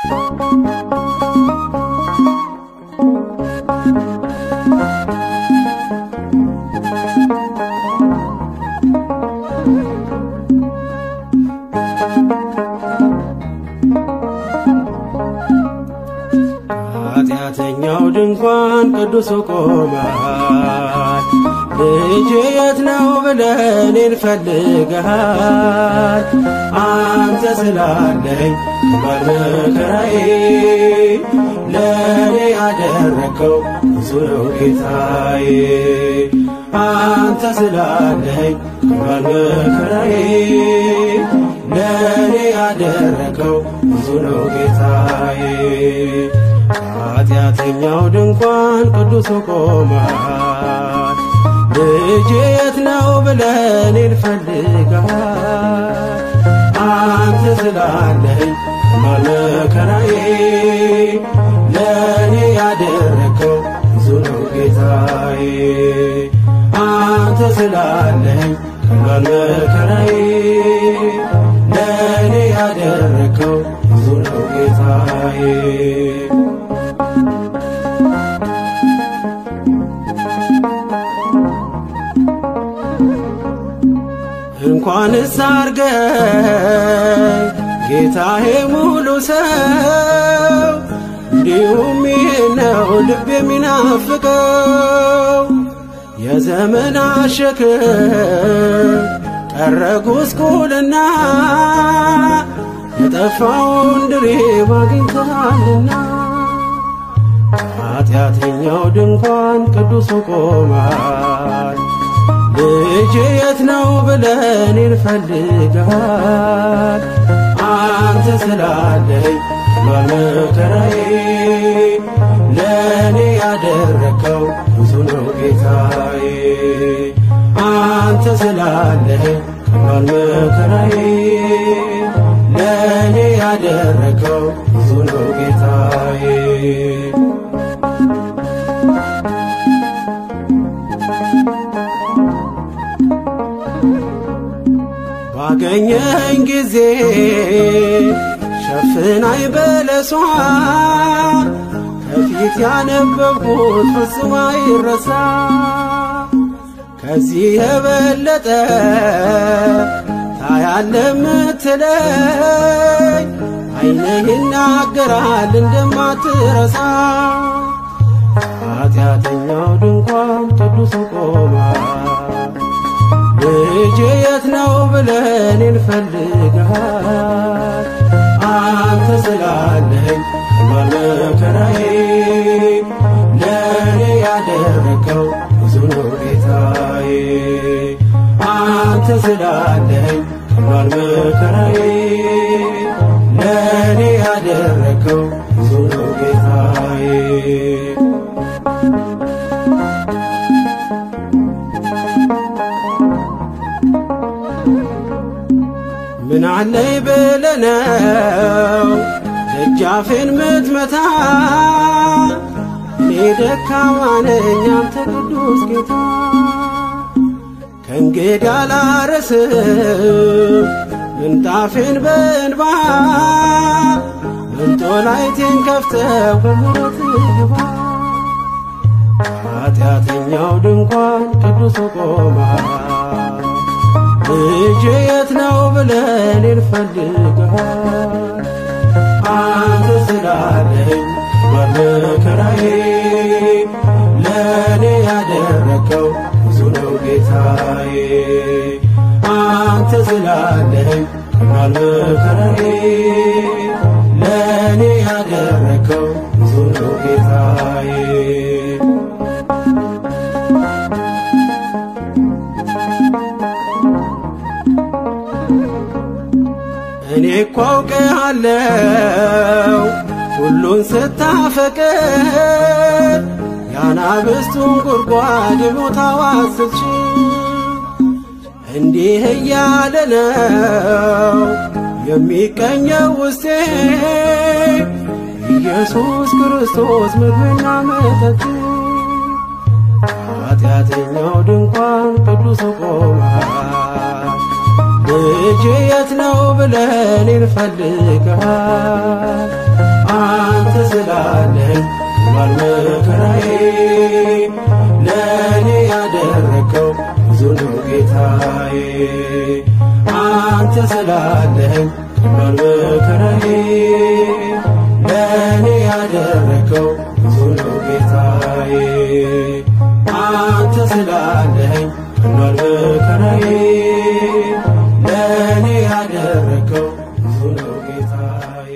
ኃጢአተኛው ድንኳን ቅዱሱ ቆመሃል። ልጄ የት ነው ብለህ እኔን ፈልገሃል። አንተ ስላለኝ ባልመከራዬ ለእኔ ያደረከው ብዙ ነው ጌታዬ። አንተ ስላለኝ ባልመከራዬ ለእኔ ያደረከው ብዙ ነው ጌታዬ። ኃጢአተኛው ድንኳን ቅዱሱ ቆመሃል። ልጄ የት ነው ብለህ እኔን ፈልገሃል። አንተ ስላለኝ ባለመከራዬ ለእኔ ያደረከው ብዙ ነው ጌታዬ። አንተ ስላለኝ ባለመከራዬ ለእኔ ያደረከው ብዙ ነው ጌታዬ። እንኳንስ አርገኝ ጌታዬ ሙሉ ሰው እንዲሁም ይህ ነው ልብ የሚናፍቀው የዘመን ሸክም ቀረ ጉስቁልና የጠፋውን ድሪብ አግኝተሃልና ኃጢአተኛው ድንኳን ቅዱሱ ቆሟል። ልጄ የት ነው ብለህ እኔን ፈልገሃል። አንተ ስላለኝ በመከራዬ ለእኔ ያደረከው ብዙ ነው ጌታዬ። አንተ ስላለኝ በመከራዬ ለእኔ ያደረከው ብዙ ነው ጌታዬ። ባገኘኝ ጊዜ ሸፍናይ በለሷ ከፊት ያነበብኩት ፍጹም አይረሳ። ከዚህ የበለጠ ታያለ ምትለኝ ዓይንህ ይናገራል እንደማትረሳ። ኃጢአተኛው ድንኳን ቅዱሱ ቆሟል። ልጄ የት ነው ብለህ እኔን ፈልገሃል። አንተ ስላለኝ በመከራዬ ለእኔ ያደረከው ብዙ ነው ጌታዬ። አንተ ስላለኝ በመከራዬ ለእኔ ያደረከው ብዙ ነው ጌታዬ። ምን አለኝ ብለነው ደጃፌን ምትመታ እኔ ደካማ ነኝ አንተ ቅዱስ ጌታ ከእንግዲህ አላረስም ምንጣፌን በእንባ መንጦላይቴን ከፍተህ በምሕረት ግባ ኃጢአተኛው ድንኳን ቅዱሱ ቆመሃል። ልጄ የት ነው ብለህ እኔን ፈልገሃል። አንተ ስላለኝ በመከራዬ ለእኔ ያደረከው ብዙ ነው ጌታዬ። አንተ ስላለኝ በመከራዬ ለእኔ ያደረከው ብዙ ነው ጌታዬ። እኔ እኮ አውቅሃለሁ ሁሉን ስታፈቅር የአናብስቱን ጉድጓድ ቦታው ስትችል እንዲህ እያለ ነው የሚቀኘው ውስጤ ኢየሱስ ክርስቶስ ምግብና መጠጥ ኃጢአተኛው ድንኳን ቅዱስ ቆሟል። ልጄ የት ነው ብለህ እኔን ፈልገሃል። ቀሏል መከራዬ ለእኔ ያደረከው ብዙ ነው ጌታዬ አንተ ስላለኸኝ ቀሏል መከራዬ ለእኔ ያደረከው ብዙ ነው ጌታዬ አንተ ስላለኸኝ ቀሏል መከራዬ ለእኔ ያደረከው ብዙ ነው ጌታዬ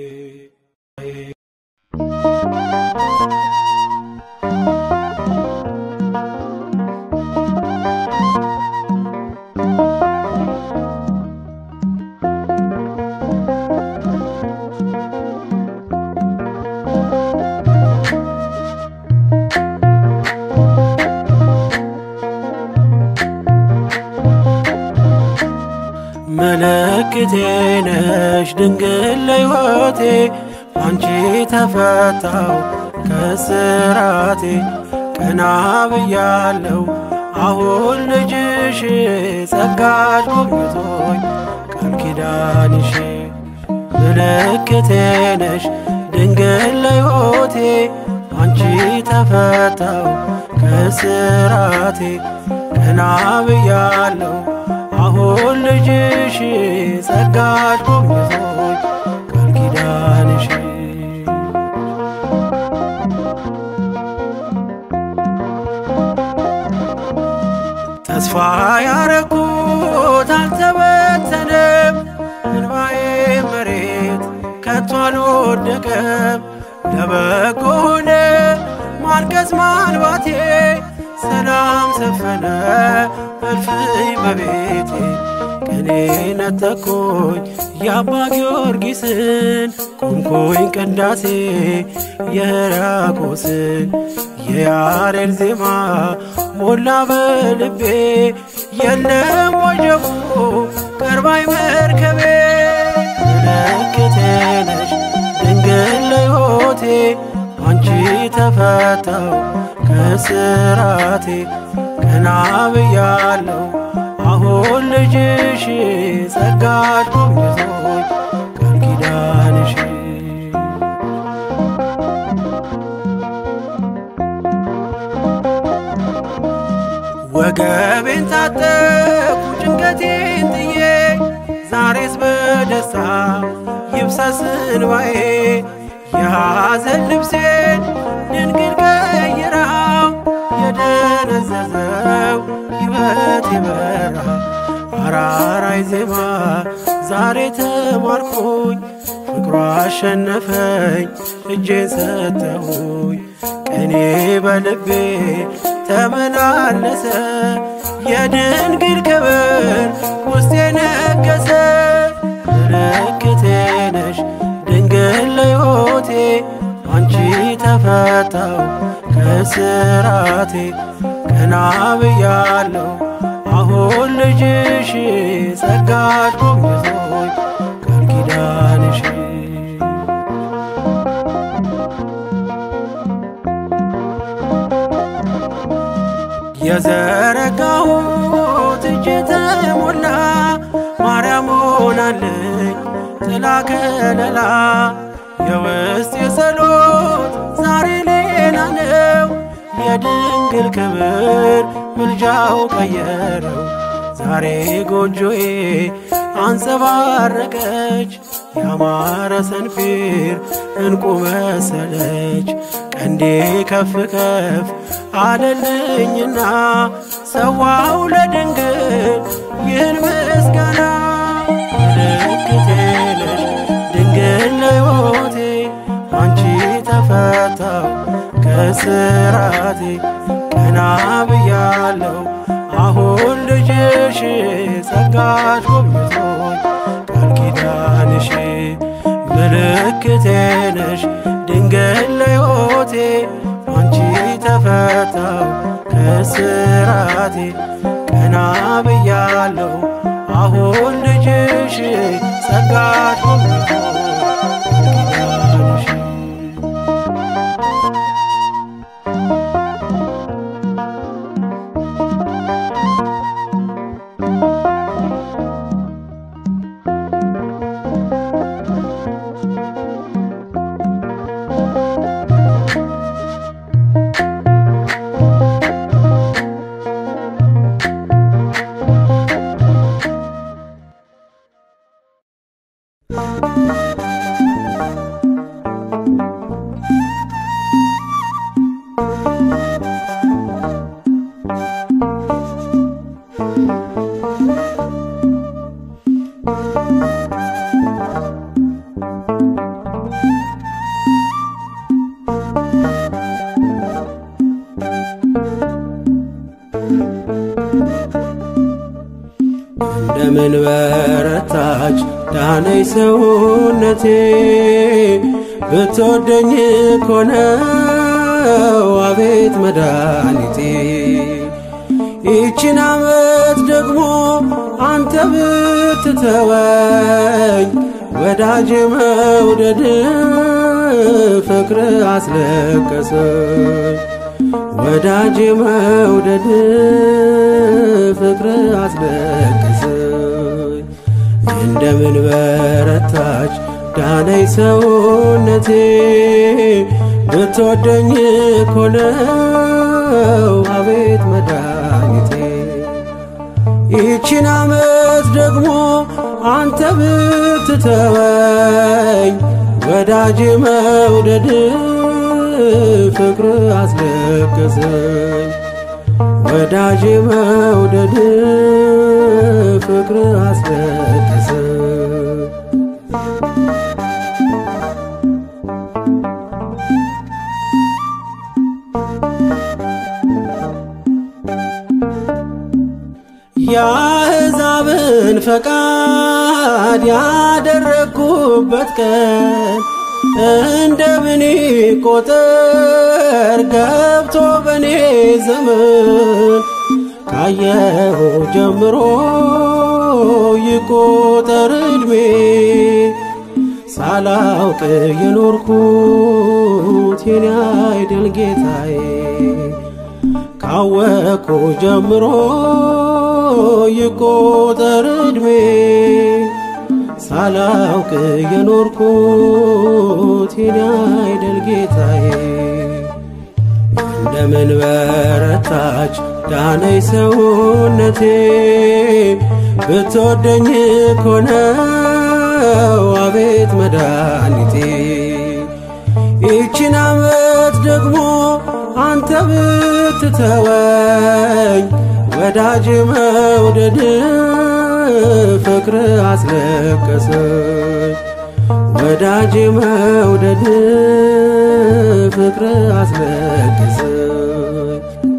ምልክቴ ነሽ ድንግል ለሕይወቴ አንቺ ተፈታው ከስራቴ ቀና ብያለው አሁን ልጅሽ ጸጋሽ ጎብኝቶኝ ቃል ኪዳንሽ ምልክቴ ነሽ ድንግል ለሕይወቴ አንቺ ተፈታው ከስራቴ ቀና ብያለው አሁን ልጅሽ ጸጋሽ ጎብኝቶኝ ቃል ኪዳንሽ ተስፋ ያረኩት አልተበተነም፣ እንባዬ መሬት ከቶ አልወደቀም። ለበጎ ሆነ ማልቀስ ማልባቴ፣ ሰላም ሰፈነ እልፍኝ በቤቴ። ቀኔ ነጠቆኝ የአባ ጊዮርጊስን ቆምኩኝ ቅዳሴ የሕርያቆስን የያሬድ ዜማ ሞላ በልቤ የለም ወጀቡ ቀርባይ መርከቤ ምልክቴ ነሽ ድንግል ለሕይወቴ አንቺ ተፈታው ከስራቴ ቀና ብያለው አሁን ልጅሽ ጸጋሽ ጎብኝቶኝ ቃል ኪዳንሽ ወገቤን ታጠቁ ጭንቀቴን ጥዬ ዛሬስ በደስታ ይብሰስ እንባዬ የሐዘን ልብሴን ድንግል ቀይራው የደነዘዘው ሕይወት የበራ አራራይ ዜማ ዛሬ ተማርኩኝ ፍቅሯ አሸነፈኝ እጄን ሰጠሁኝ ቀኔ በልቤ ተመላለሰ የድንግል ክብር ውስጤ ነገሰ ምልክቴ ነሽ ድንግል ለሕይወቴ አንቺ ተፈታው ከስራቴ ቀና ብያለው አሁን ልጅሽ ጸጋሽ ጎብኝቶኝ ቃል ኪዳንሽ የዘረጋሁት እጅ ተሞላ ማርያም ሆናለኝ ጥላ ከለላ የውስጥ የጸሎት ዛሬ ሌላ ነው የድንግል ክብር ምልጃው ቀየረው ዛሬ ጎጆዬ አንጸባረቀች ያማረ ሰንፔር እንቁ መሰለች ቀንዴ ከፍ ከፍ አለልኝና ሰዋው ለድንግል ይህን ምስጋና ምልክቴ ነሽ ድንግል ለሕይወቴ አንቺ ተፈታው ከስራቴ ቀና ብያለው አሁን ልጅሽ ጸጋሽ ጎብኝቶኝ ቃል ኪዳንሽ ምልክቴ ነሽ ድንግል ለሕይወቴ አንቺ ተፈታው ከስራቴ ቀና ብያለው አሁን ልጅሽ ጸጋሽ ጎብኝቶኝ ቃል ኪዳንሽ እንደምን በረታች ዳነይ ሰውነቴ ብትወደኝ ኮነው አቤት መድኃኒቴ ይቺን ዓመት ደግሞ አንተ ብትተወኝ ወዳጅ መውደድ ፍቅር አስለቀሰኝ ወዳጅ መውደድ ፍቅር አስለቀሰኝ እንደምን በረታች ዳነይ ሰውነቴ ብትወደኝ ኮነው አቤት መድኃኒቴ ይቺን ዓመት ደግሞ አንተ ብትተወኝ ወዳጅ መውደድ ፍቅር አስለቀሰኝ ወዳጅ መውደድ ፍቅር አስለቀሰኝ የአሕዛብን ፈቃድ ያደረግኩበት ቀን እንደምን ቆጠር ገብቶ በኔ ዘመን ካየሁ ጀምሮ ይቆጠር ዕድሜ ሳላውቅ የኖርኩት የኔ አይደል ጌታዬ ካወቅኩ ጀምሮ ይቆጠር ዕድሜ ሳላውቅ የኖርኩት የኔ አይደል ጌታዬ እንደምን በረታች ዳነይ ሰውነቴ ብትወደኝ ኮነው አቤት መድኃኒቴ ይቺን ዓመት ደግሞ አንተ ብትተወኝ ወዳጅ መውደድ ፍቅር አስለቀሰኝ ወዳጅ መውደድ ፍቅር አስለቀሰኝ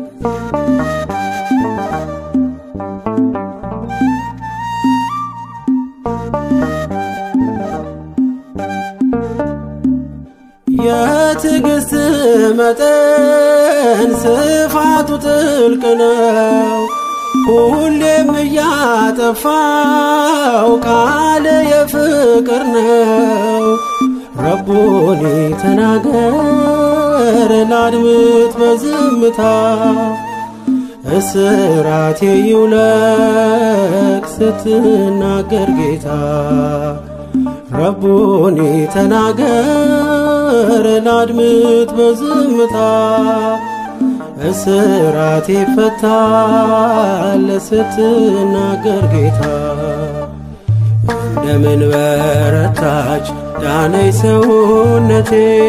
የትዕግሥት መጠን ስፋቱ ጥልቅ ነው። ሁሌም እያጠፋው ቃል የፍቅር ነው። ረቡኒ ተናገር ላድምጥ በዝምታ እስራቴ ይውለቅ ስትናገር ጌታ ረቡኒ ተናገር ላድምጥ በዝምታ እስራቴ ይፈታል ስትናገር ጌታ እንደምን በረታች ዳነይ ሰውነቴ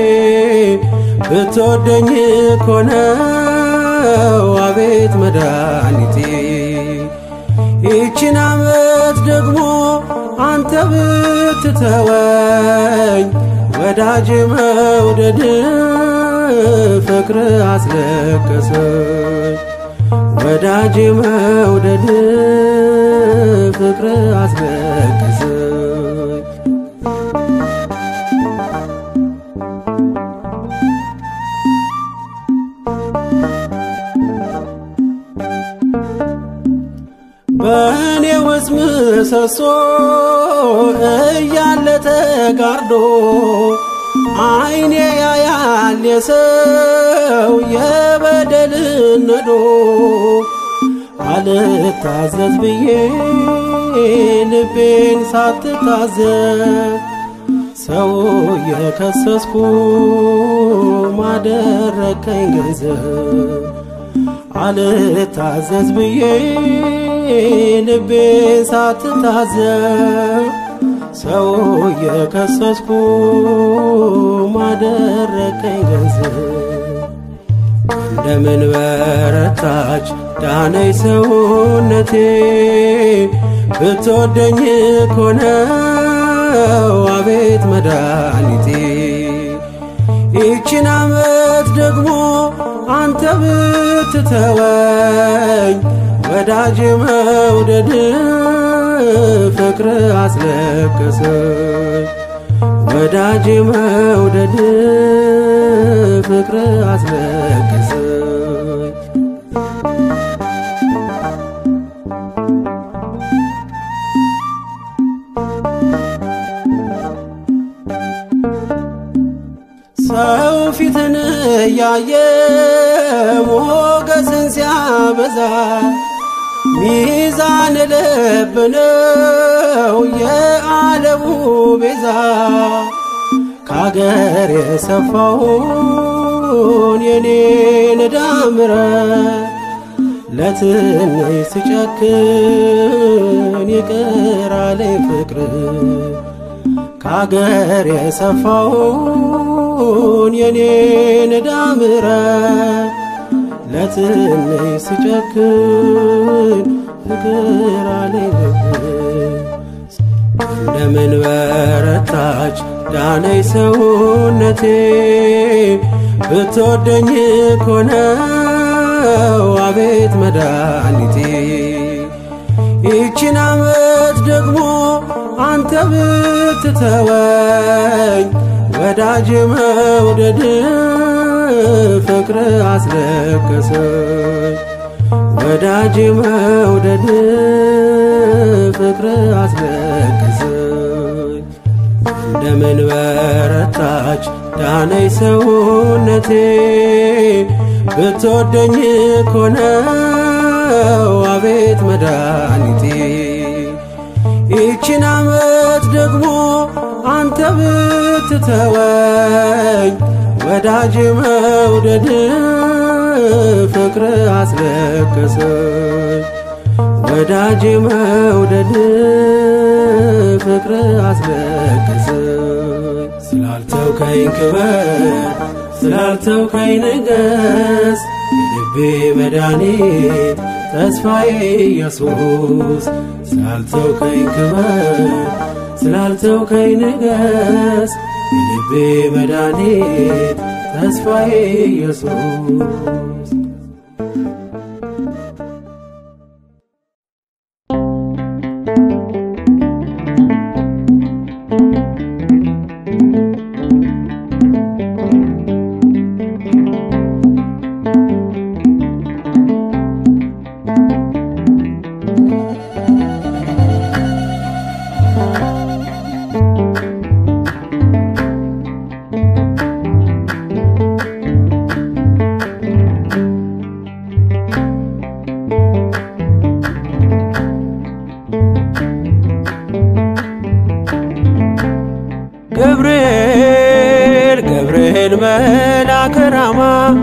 ብትወደኝ ኮነው አቤት መድኃኒቴ ይቺን ዓመት ደግሞ አንተ ብትተወኝ ወዳጅ መውደድ ፍቅር አስለቀሰኝ ወዳጅ መውደድ ፍቅር አስለቀሰኝ በእኔ ውስጥ ምሰሶ እያለ ተጋርዶ አይኔ ያያል የሰው የበደልን ነዶ አልታዘዝ ብዬ ልቤን ሳትታዘዝ ሰው የከሰስኩ ማደረከኝ ገንዘብ አልታዘዝ ብዬ ልቤን ሳትታዘብ ሰው የከሰስኩ ማደረከኝ ገንዘብ እንደምን በረታች ዳነይ ሰውነቴ ብትወደኝ ኮነው አቤት መድኃኒቴ ይቺን ዓመት ደግሞ አንተ ብትተወኝ ወዳጅ መውደድ ፍቅር አስለቀሰኝ ወዳጅ መውደድ ፍቅር አስለቀሰኝ ሰው ፊትን እያየ ሞገስን ሲያበዛ ሚዛን ልብ ነው የዓለሙ ቤዛ ከአገር የሰፋውን የኔን ዕዳ ምሕረት ለትንሽ ስጨክን ይቅር አለኝ ፍቅር ከአገር የሰፋውን የኔን ዕዳ ምሕረት ለትንሽ ስጨክን ፍቅር አለኝ እንደምን በረታች ዳነይ ሰውነቴ ብትወደኝ ኮነው አቤት መድኃኒቴ ይቺን ዓመት ደግሞ አንተ ብትተወኝ ወዳጅ መውደድ ፍቅር አስለቀሰኝ ወዳጅ መውደድ ፍቅር አስለቀሰኝ እንደምን በረታች ዳነይ ሰውነቴ ብትወደኝ ኮነው አቤት መድኃኒቴ ይቺን ዓመት ደግሞ አንተ ብትተወኝ ወዳጅ መውደድ ፍቅር አስለቀሰኝ ወዳጅ መውደድ ፍቅር አስለቀሰኝ ስላልተውከኝ ክበር ስላልተውከኝ ንገስ የልቤ መድኃኒት ተስፋዬ ኢየሱስ ስላልተውከኝ ክበር ስላልተውከኝ ንገስ የልቤ መድኃኒት ተስፋዬ ኢየሱስ ገብርኤል ገብርኤል መልአከ ራማ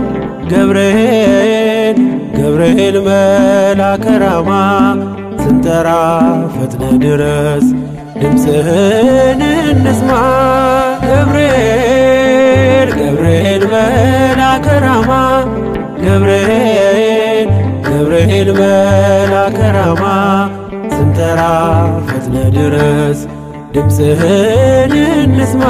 ገብርኤል ገብርኤል መልአከ ራማ ስንጠራ ፈጥነ ድረስ ድምፅህን እንስማ ገብርኤል ገብርኤል መልአከ ራማ ገብርኤል ገብርኤል መልአከ ራማ ስንጠራ ፈጥነ ድረስ ድምፅህን እንስማ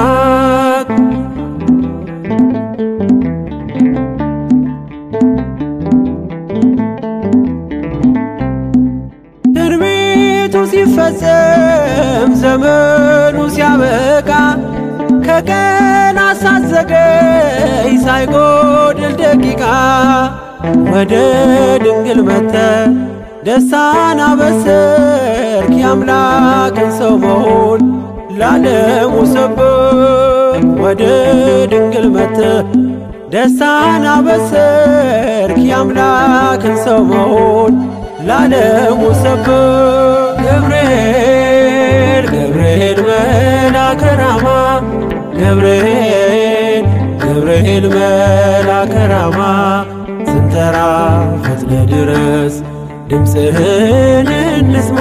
ትንቢቱ ሲፈጸም ዘመኑ ሲያበቃ ከቀን አሳዘገይ ሳይጎድል ደቂቃ ወደ ድንግል መተ ደስታን አበሰርክ የአምላክን ሰው መሆን ላለሙ ሰብክ ወደ ድንግል መተ ደስታን አበሰርክ የአምላክን ሰው መሆን ላለሙ ሰብክ ገብርኤል ገብርኤል መልአከ ራማ ገብርኤል ገብርኤል መልአከ ራማ ስንጠራ ፈጥነ ድረስ ድምፅህን እንስማ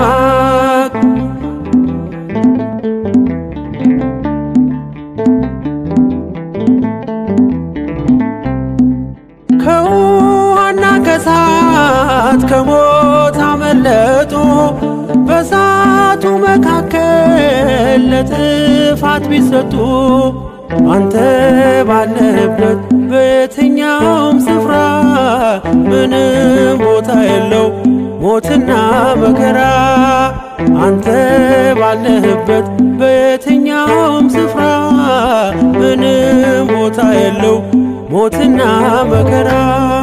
ከውሃና ከሳት ከሞት አመለጡ በሳቱ መካከል ለጥፋት ቢሰጡ አንተ ባለህበት በየትኛውም ስፍራ ምንም ቦታ የለው ሞትና መከራ አንተ ባለህበት በየትኛውም ስፍራ ምንም ቦታ የለው ሞትና መከራ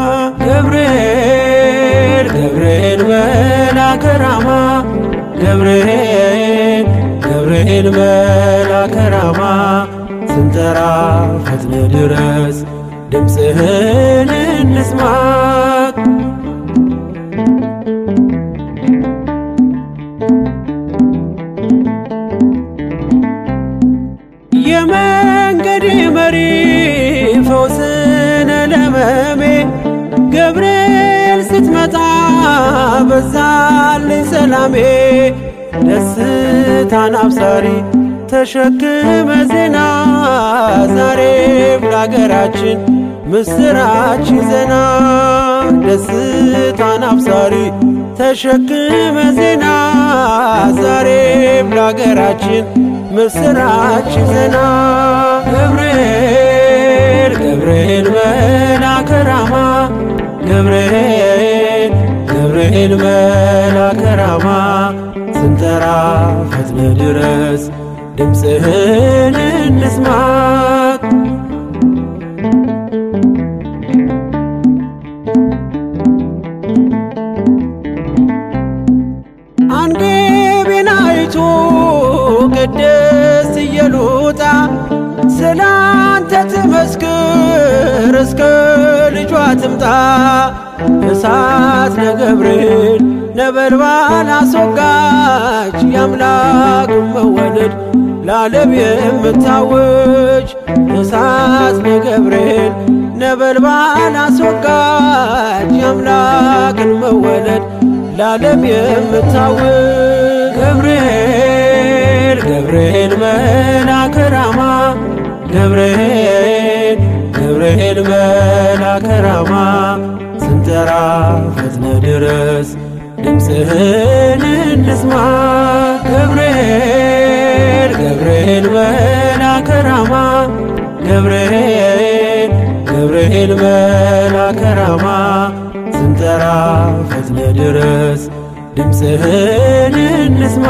ገብርኤል ገብርኤል መልአከ ራማ ገብርኤል ገብርኤል መልአከ ራማ ስንጠራ ፈጥነ ድረስ ድምፅህን እንስማ የመንገድ መሪ ፈውስነ ለመሜ ገብርኤል ስትመጣ በዛልኝ ሰላሜ ደስታን አብሳሪ ተሸክመ ዜና ዛሬም ለአገራችን ምስራች ይዘና ደስታን አብሳሪ ተሸክመ ዜና ዛሬም ለአገራችን ምስራች ይዘና ገብርኤል ገብርኤል መልአከ ራማ ገብርኤል ገብርኤል መልአከ ራማ ስንጠራ ፈጥነ ድረስ ድምፅህን እንስማ አንገቤን አይቶ ቅድስት ኢየሉጣ ስላንተ ትመስክር እስከ ልጇ ትምጣ እሳት ለገብርኤል ነበልባል አስወጋች የአምላክን መወለድ ለዓለም የምታውጅ እሳት ለገብርኤል ነበልባል አስወጋች የአምላክን መወለድ ለዓለም የምታውጅ ገብርኤል ገብርኤል መልአከ ራማ ገብርኤል ገብርኤል መልአከ ራማ ስንጠራ ፈጥነ ድረስ ድምፅህን እንስማ ገብርኤል ገብርኤል መልአከ ራማ ገብርኤል ገብርኤል መልአከ ራማ ስንጠራ ፈጥነ ድረስ ድምፅህን እንስማ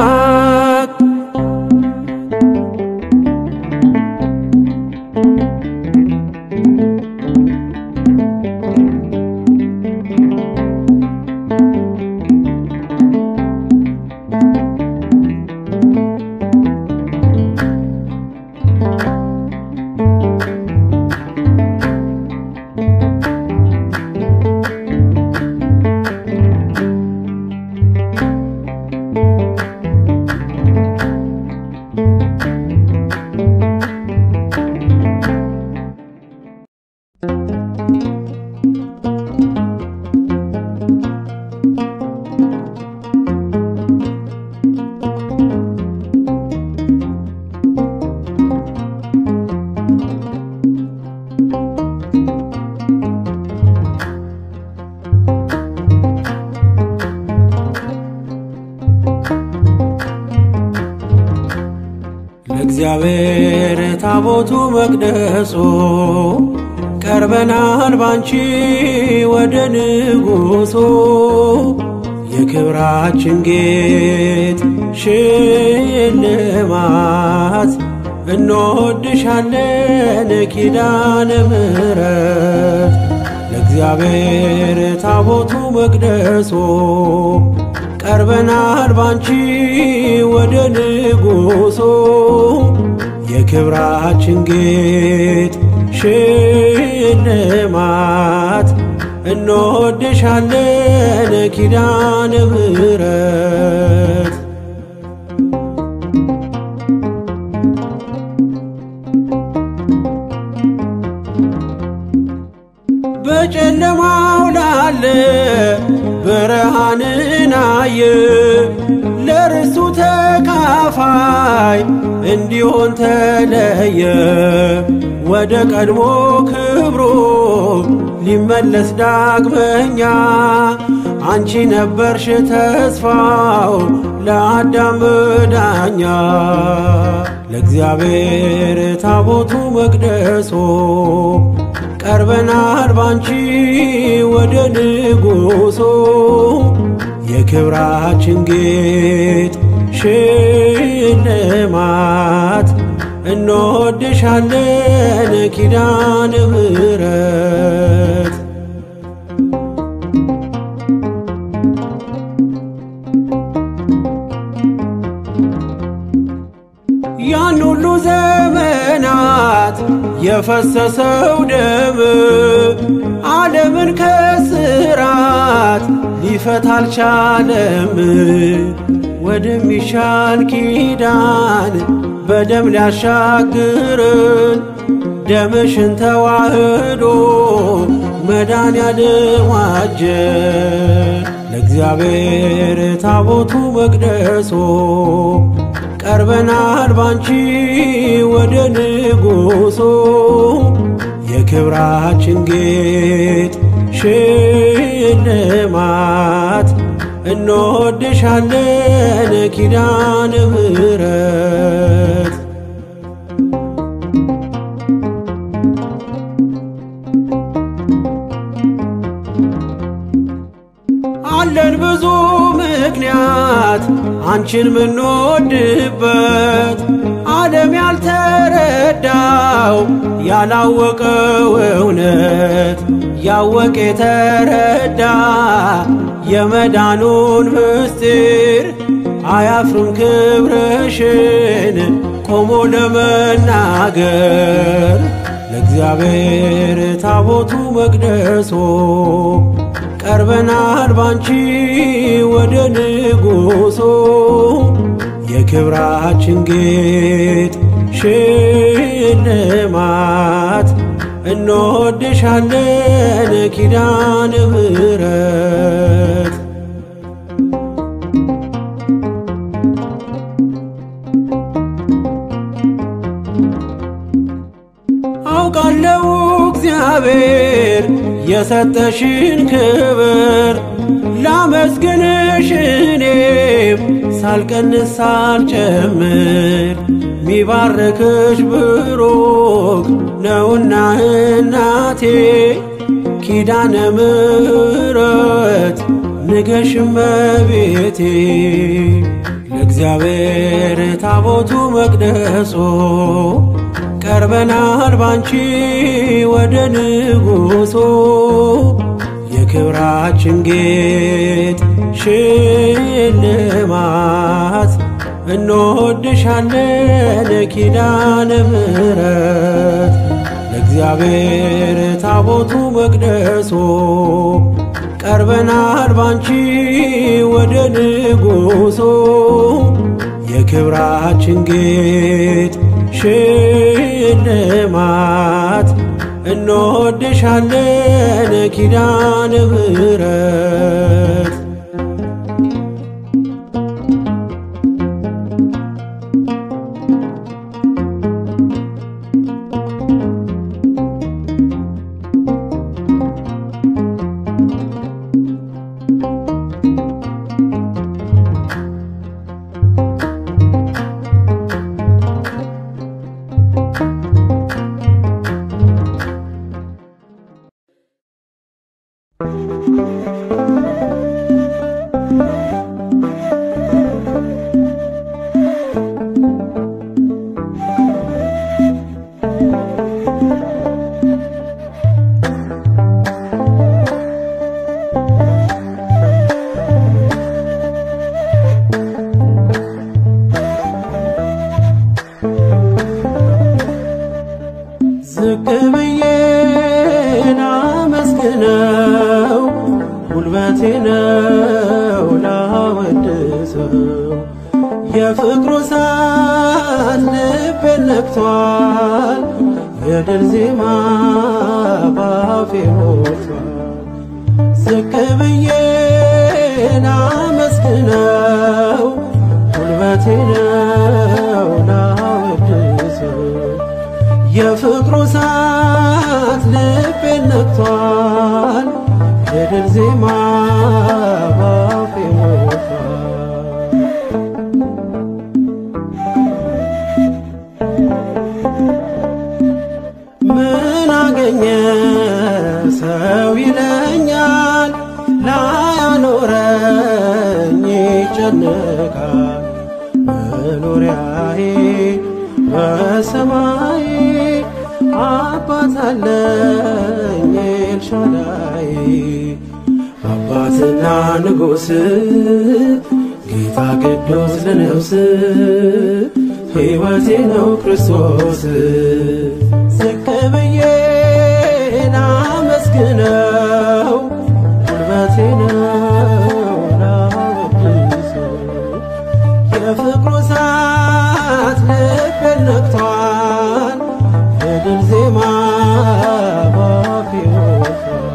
ለእግዚአብሔር ታቦቱ መቅደሱ ቀርበናል ባንቺ ወደ ንጉሡ የክብራችን ጌጥ ሽልማት እንወድሻለን ኪዳነ ምሕረት ለእግዚአብሔር ታቦቱ መቅደሱ ቀርበናል ባንቺ ወደ ንጉሡ የክብራችን ጌጥ ሽልማት እንወድሻለን ኪዳነ ምሕረት በጨለማው ላለ ብርሃንን አየ ለርሱ ተካፋይ እንዲሆን ተለየ ወደ ቀድሞ ክብሩ ሊመለስ ዳግመኛ አንቺ ነበርሽ ተስፋው ለአዳም ዳኛ ለእግዚአብሔር ታቦቱ መቅደሶ ቀርበናል ባንቺ ወደ ንጉሡ የክብራችን ጌጥ ሽልማት እንወድሻለን ኪዳነ ምሕረት ያን ሁሉ ዘመናት የፈሰሰው ደም ዓለምን ከስራት ሊፈታ አልቻለም። ወደሚሻል ኪዳን በደም ሊያሻግርን ደምሽን ተዋህዶ መዳን ያልዋጀን ለእግዚአብሔር ታቦቱ መቅደሶ ቀርበናል ባንቺ ወደ ንጉሶ የክብራችን ጌጥ ሽልማት እንወድሻለን ኪዳነ ምሕረት አለን ብዙ ምክንያት አንቺን ምንወድበት ዓለም ያልተረዳው ያላወቀው እውነት ያወቀ የተረዳ የመዳኑን ምስጢር አያፍርም ክብርሽን ቆሞ ለመናገር ለእግዚአብሔር ታቦቱ መቅደሶ ቀርበናል ባንቺ ወደ ንጉሶ የክብራችን ጌጥ ሽልማት እንወድሻለን ኪዳነ ምሕረት አውቃለው እግዚአብሔር የሰጠሽን ክብር ላመስግንሽ እኔም ሳልቀንስ ሳልጨምር ሚባርክሽ ብሩክ ነውና እናቴ ኪዳነ ምሕረት ንገሽ እመቤቴ ለእግዚአብሔር ታቦቱ መቅደሶ ቀርበናል ባንቺ ወደ ንጉሶ የክብራችን ጌጥ ሽልማት እንወድሻለን ኪዳነ ምሕረት ለእግዚአብሔር ታቦቱ መቅደሶ ቀርበናል ባንቺ ወደ ንጉሶ የክብራችን ጌጥ ሽልማት እንወድሻለን ኪዳነ ምሕረት ዝቅ ብዬ ላመስግነው ጉልበቴ ነው ላወድሰው የፍቅሩ እሳት ልቤን ነክቷል የድል ዜማ ባፌ ሞልቷል ዝቅ ብዬ ላመስግነው ጉልበቴ ነው ላወድሰው የፍቅሩ እሳት ልቤን ነክቷል የድል ዜማ ባፌ ሞልቷል ምን አገኘ ሰው ይለኛል ላያኖረኝ ይጨነቃል መኖሪያዬ በሰማይ አባት አለኝ ኤልሻዳይ አባትና ንጉሥ ጌታ ቅዱስ ለነፍስ ሕይወቴ ነው ክርስቶስ ዝቅ ብዬ ላመስግነው ጉልበቴ ነው ላወድሰው የፍቅሩ እሳት ልቤን ነክቷል የድል ዜማ ባፌ ወጥቷል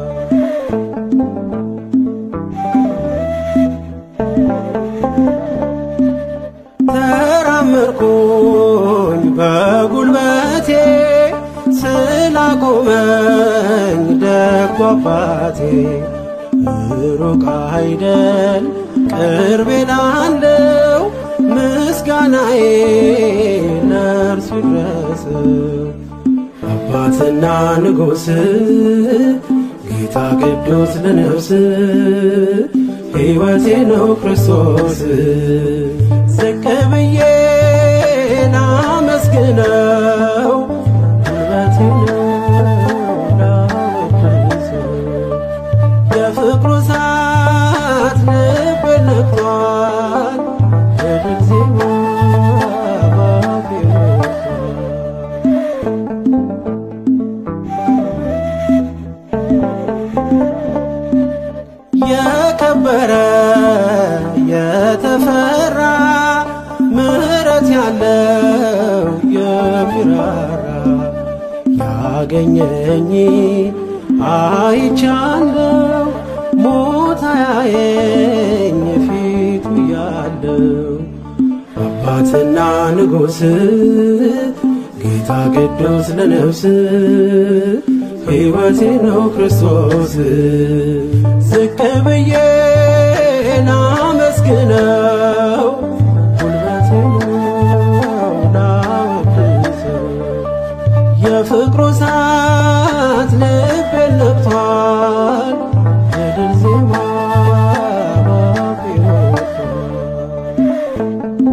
ተራመድኩኝ በጉልበቴ ስላቆመኝ ደጉ አባቴ ሩቅ አይደል ቅርቤ ላለው ምስጋናዬ ለእርሱ ይድረሰው። አባትና ንጉሥ ጌታ ቅዱስ ለነፍስ ሕይወቴ ነው ክርስቶስ ዝቅ ብዬ ላመስግነው ጉልበቴ ነው ላወድሰው የፍቅሩ እሳት ልቤን ነክቷል የድል ዜማ ባፌ ወጥቷል የከበረ የተፈራ ምሕረት ያለው የሚራራ ያገኘኝ አይቻለው ሞት አያየኝ ፊቱ ያለው አባትና ንጉሥ ጌታ ቅዱስ ለነፍስ ሕይወቴ ነው ክርስቶስ ዝቅ ብዬ ላመስግነው ጉልበቴ ነው ላወድሰው የፍቅሩ እሳት ልቤን ነክቷል የድል ዜማ ባፌ ወጥቷል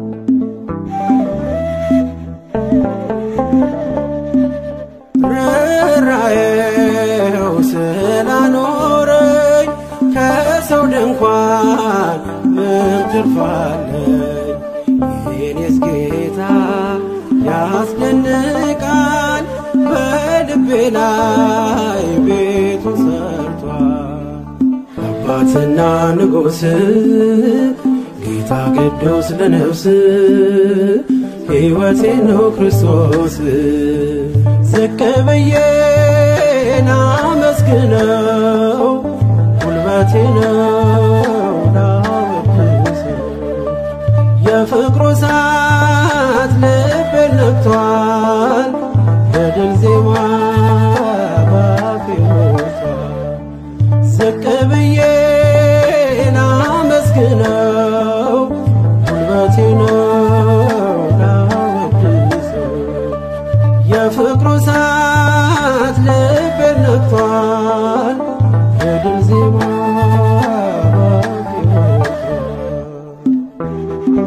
ርኅራኄው ስላኖረኝ ከሰው ድንኳን ምን ትርፍ አለኝ? የኔስ ጌታ ያስደንቃል፣ በልቤ ላይ ቤቱ ሰርቷል። አባትና ንጉሥ ጌታ ቅዱስ ለነፍስ ሕይወቴ ነው ክርስቶስ ዝቅ ብዬ ላመስግነው ጉልበቴ ነው ላወድሰው የፍቅሩ እሳት ልቤን ነክቷል የድል ዜማ ባፌ ወጥቷል ዝቅ ብዬ ላመስግነው ጉልበቴ ነው ላወድሰው የፍቅሩ እሳት ልቤን ነክቷል የድል ዜማ ባፌ ወጥቷል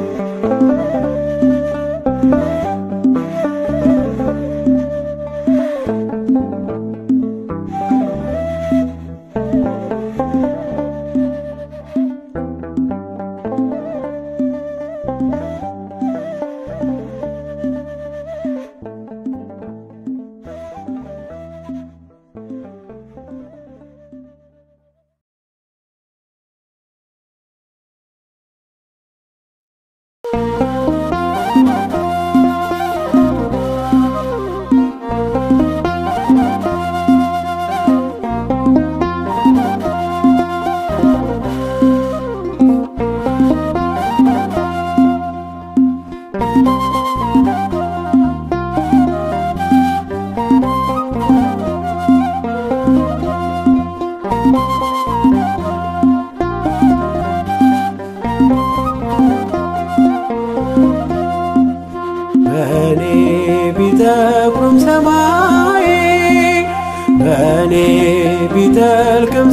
በእኔ ቢጠቁርም ሰማይ በእኔ ቢጠልቅም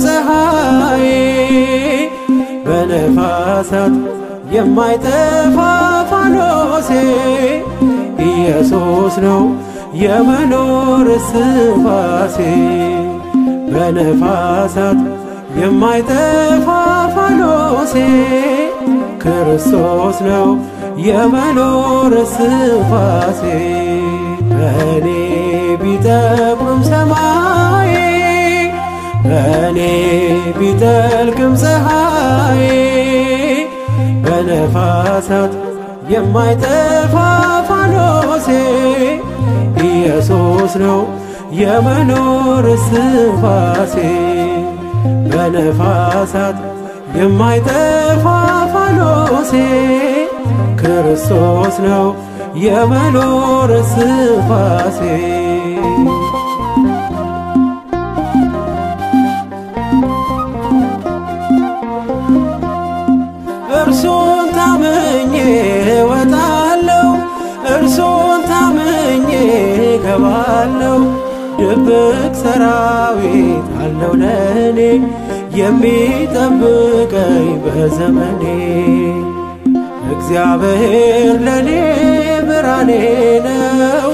ፀሐይ በነፋሳት የማይጠፋ ፋኖሴ ኢየሱስ ነው የመኖር ስንፋሴ በነፋሳት የማይጠፋ ፋኖሴ ክርስቶስ ነው የመኖር ስንፋሴ በእኔ ቢጠቁም ሰማይ በእኔ ቢጠልቅም ፀሐይ በነፋሳት የማይጠፋ ፋኖሴ ኢየሱስ ነው የመኖር ስንፋሴ በነፋሳት የማይጠፋ ፋኖሴ ክርስቶስ ነው የመኖር ስንፋሴ እርሱን ታምኜ እወጣለሁ፣ እርሱን ታምኜ እገባለሁ። ድብቅ ሰራዊት አለው ለእኔ የሚጠብቀኝ በዘመኔ። እግዚአብሔር ለእኔ ብርሃኔ ነው፣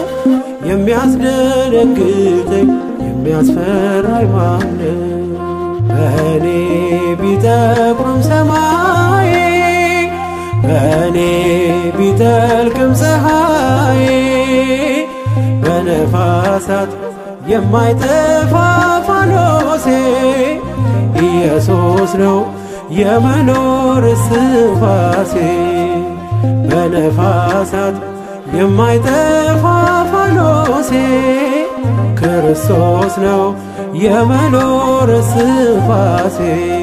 የሚያስደነግጠኝ የሚያስፈራኝ ማነው? በእኔ ቢጠቁርም ሰማይ በእኔ ቢጠልቅም ፀሐይ በነፋሳት የማይጠፋ ፋኖሴ ኢየሱስ ነው የመኖር ስንፋሴ በነፋሳት የማይጠፋ ፋኖሴ ክርስቶስ ነው የመኖር ስንፋሴ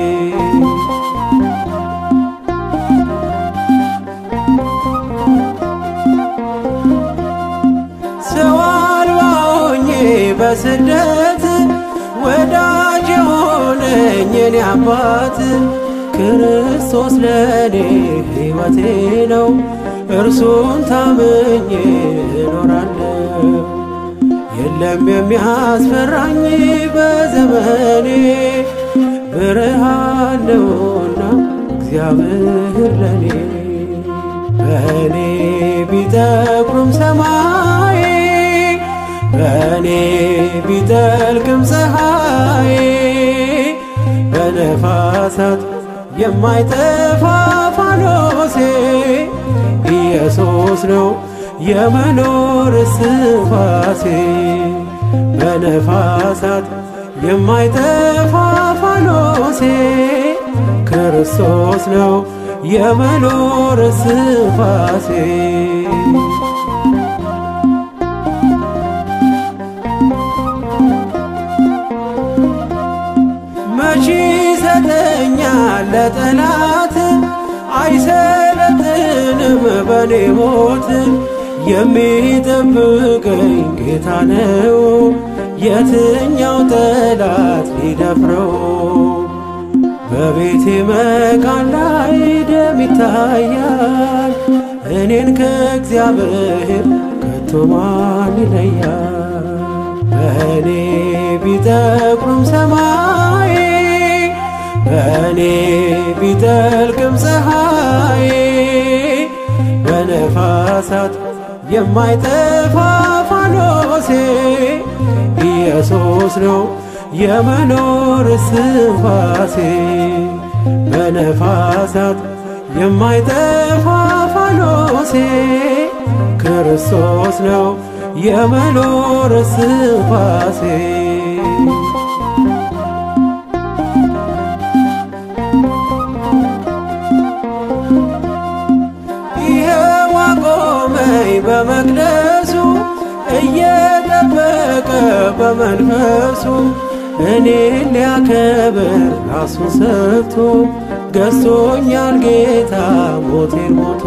ሰው አልባ ሆኜ በስደት ወዳጅ የሆነኝ የኔ አባት ክርስቶስ ለእኔ ሕይወቴ ነው። እርሱን ታምኜ እኖራለሁ። የለም የሚያስፈራኝ በዘመኔ ብርሃን ነውና እግዚአብሔር ለኔ በእኔ ቢጠቁርም ሰማይ በእኔ ቢጠልቅም ፀሐይ በነፋሳት የማይጠፋ ፋኖሴ ኢየሱስ ነው የመኖር ስንፋሴ በነፋሳት የማይጠፋ ፋኖሴ ክርስቶስ ነው የመኖር ስንፋሴ መቼ ሰጠኛል ለጠላት አይሰለጥንም በኔ ሞት የሚጠብቀኝ ጌታ ነው። የትኛው ጠላት ሊደፍረው? በቤቴ መቃን ላይ ደም ይታያል። እኔን ከእግዚአብሔር ከቶ ማን ይለያል? በእኔ ቢጠቁርም ሰማይ በእኔ ቢጠልቅም ፀሐይ በነፋሳት የማይጠፋ ፋኖሴ ኢየሱስ ነው የመኖር ስንፋሴ በነፋሳት የማይጠፋ ፋኖሴ ክርስቶስ ነው የመኖር ስንፋሴ ይኸው አቆመኝ በመቅደሱ እየጠበቀ በመንፈሱ እኔን ሊያከብር ራሱን ሰጥቶ ገዝቶኛል ጌታ ሞቴን ሞቶ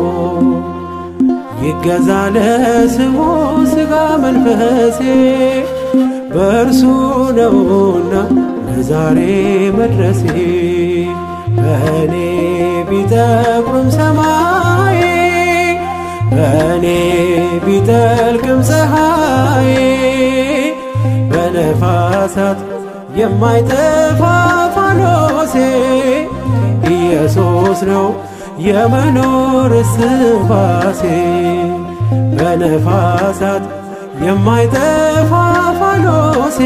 ይገዛ ለስሙ ሥጋ መንፈሴ በእርሱ ነውና ለዛሬ መድረሴ በእኔ ቢጠቁርም ሰማይ በእኔ ቢጠልቅም ፀሐይ በነፋሳት የማይጠፋ ፋኖሴ ኢየሱስ ነው የመኖር ስንፋሴ በነፋሳት የማይጠፋ ፋኖሴ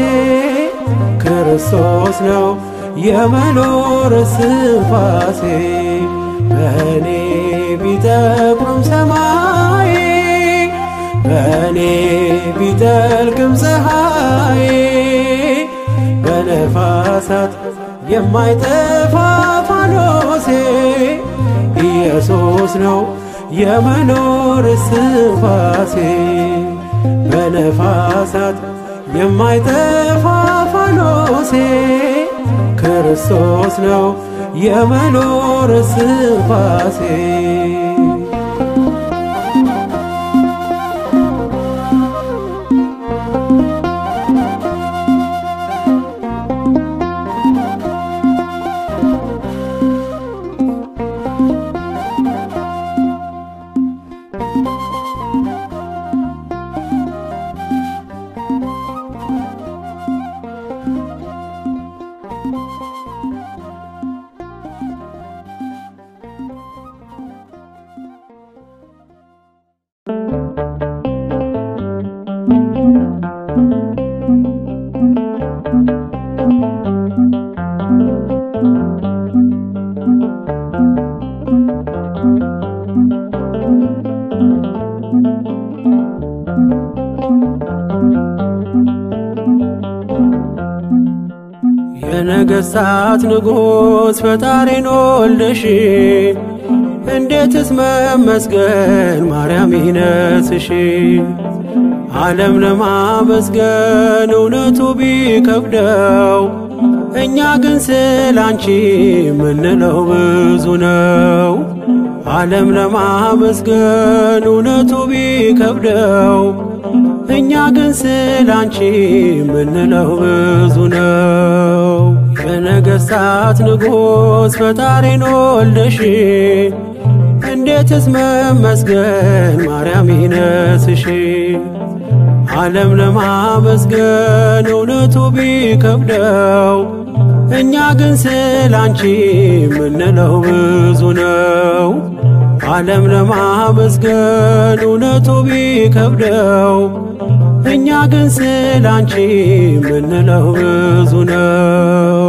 ክርስቶስ ነው የመኖር ስንፋሴ በእኔ ቢጠቁርም ሰማይ በእኔ ቢጠልቅም ፀሐይ በነፋሳት የማይጠፋ ፋኖሴ ኢየሱስ ነው የመኖር ስንፋሴ በነፋሳት የማይጠፋ ፋኖሴ ክርስቶስ ነው የመኖር ስንፋሴ የነገሥታት ንጉሥ ፈጣሪን ወልደሽ እንዴትስ መመስገን ማርያም ይነስሽ ዓለም ለማመስገን እውነቱ ቢከብደው እኛ ግን ስላንቺ ምንለው ብዙ ነው። ዓለም ለማመስገን እውነቱ ቢከብደው እኛ ግን ስላንቺ ምንለው ብዙ ነው። የነገሥታት ንጉሥ ፈጣሪን ወልደሽ እንዴትስ መመስገን ማርያም ይነስሽ ዓለም ለማመስገን እውነቱ ቢከብደው እኛ ግን ስላንቺ ምንለው ብዙ ነው። ዓለም ለማመስገን እውነቱ ቢከብደው እኛ ግን ስላንቺ ምንለው ብዙ ነው።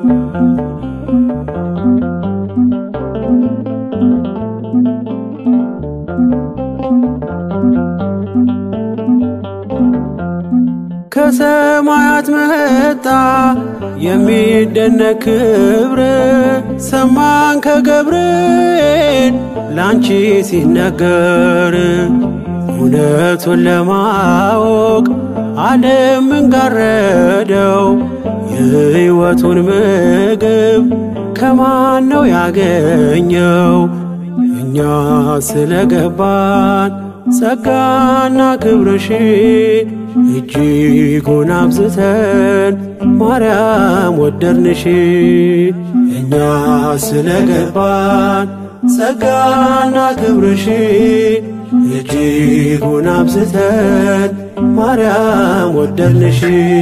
ከሰማያት መጣ የሚደነቅ ክብር ሰማን ከገብርኤል ላንቺ ሲነገር እውነቱን ለማወቅ ዓለም ምንጋረደው የሕይወቱን ምግብ ከማን ነው ያገኘው? እኛ ስለገባን ጸጋና ክብርሽ እጅጉን አብዝተን ማርያም ወደድንሽ። እኛ ስለገባን ጸጋና ክብርሽ እጅጉን አብዝተን ማርያም ወደድንሽ።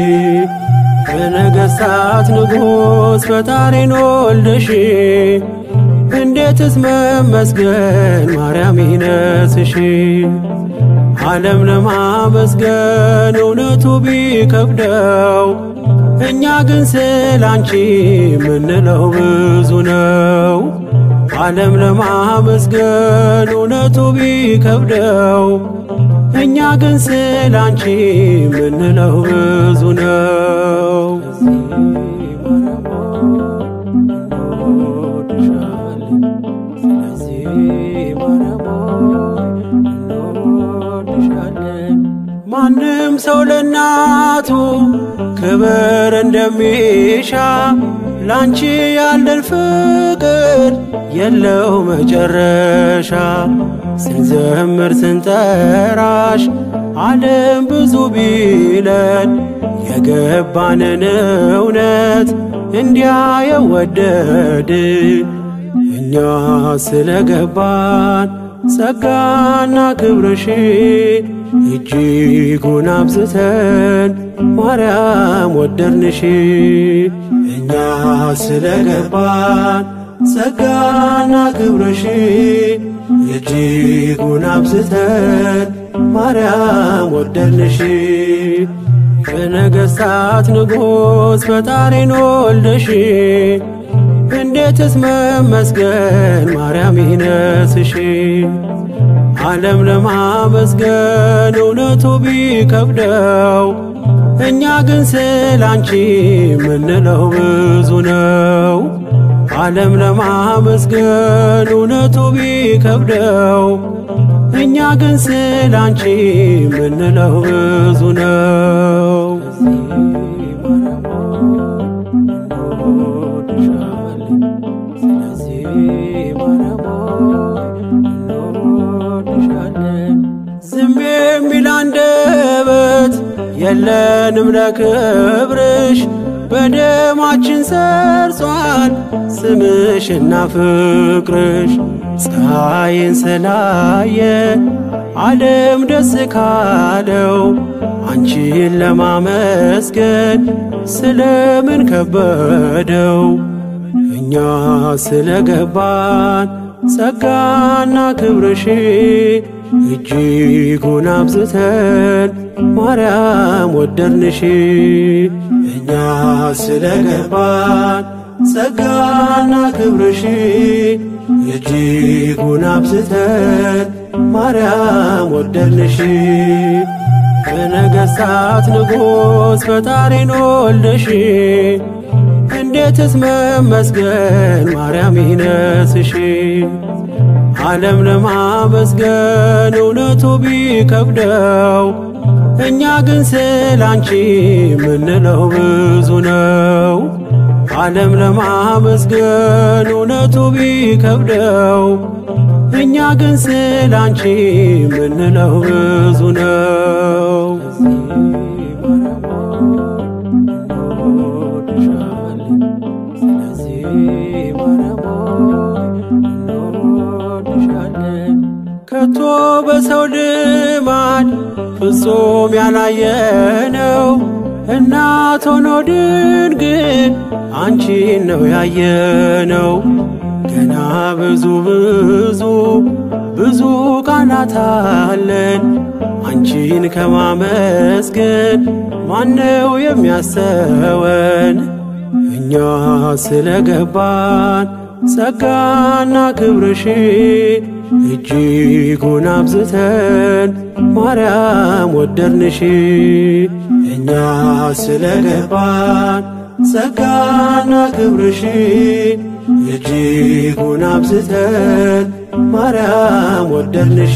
የነገሥታት ንጉሥ ፈጣሪን ወልደሽ እንዴትስ መመስገን ማርያም ይነስሽ ዓለም ለማመስገን እውነቱ ቢከብደው እኛ ግን ስላንቺ ምንለው ብዙ ነው። ዓለም ለማመስገን እውነቱ ቢከብደው እኛ ግን ስላንቺ ምንለው ብዙ ነው። ማንም ሰው ለእናቱ ክብር እንደሚሻ ላንቺ ያለን ፍቅር የለው መጨረሻ። ስንዘምር ስንጠራሽ ዓለም ብዙ ቢለን የገባንን እውነት እንዲያ የወደድን እኛ ስለገባን ጸጋና ክብርሽ እጅጉን አብዝተን ማርያም ወደድንሽ። እኛ ስለገባን ጸጋና ክብርሽ እጅጉን አብዝተን ማርያም ወደድንሽ። የነገሥታት ንጉሥ ፈጣሪን ወልደሽ እንዴትስ መመስገን ማርያም ይነስሽ። ዓለም ለማመስገን እውነቱ ቢከብደው እኛ ግን ስላንቺ ምንለው ብዙ ነው። ዓለም ለማመስገን እውነቱ ቢከብደው እኛ ግን ስላንቺ ምንለው ብዙ ነው። ዝም የሚል አንደበት የለንም ለክብርሽ በደማችን ሰርጿል ስምሽና ፍቅርሽ ፀሐይን ስላየ ዓለም ደስ ካለው አንቺን ለማመስገን ስለምን ከበደው? እኛ ስለገባን ጸጋና ክብርሽ እጅጉን አብዝተን ማርያም ወደድንሽ። እኛ ስለገባን ጸጋና ክብርሽ እጅጉን አብዝተን ማርያም ወደድንሽ። የነገሥታት ንጉሥ ፈጣሪን ወልደሽ እንዴትስ መመስገን ማርያም ይነስሽ። ዓለም ለማመስገን እውነቱ ቢከብደው እኛ ግን ስላንቺ ምንለው ብዙ ነው። ዓለም ለማመስገን እውነቱ ቢከብደው እኛ ግን ስላንቺ ምንለው ብዙ ነው። ከቶ በሰው ልማድ ፍጹም ያላየነው እናት ሆኖ ድንግል አንቺን ነው ያየነው። ገና ብዙ ብዙ ብዙ ቃላት አለን አንቺን ከማመስገን ማነው የሚያስተወን? እኛ ስለገባን ጸጋና ክብርሽ እጅጉን አብዝተን ማርያም ወደድንሽ። እኛ ስለገባን ጸጋና ክብርሽ እጅጉን አብዝተን ማርያም ወደድንሽ።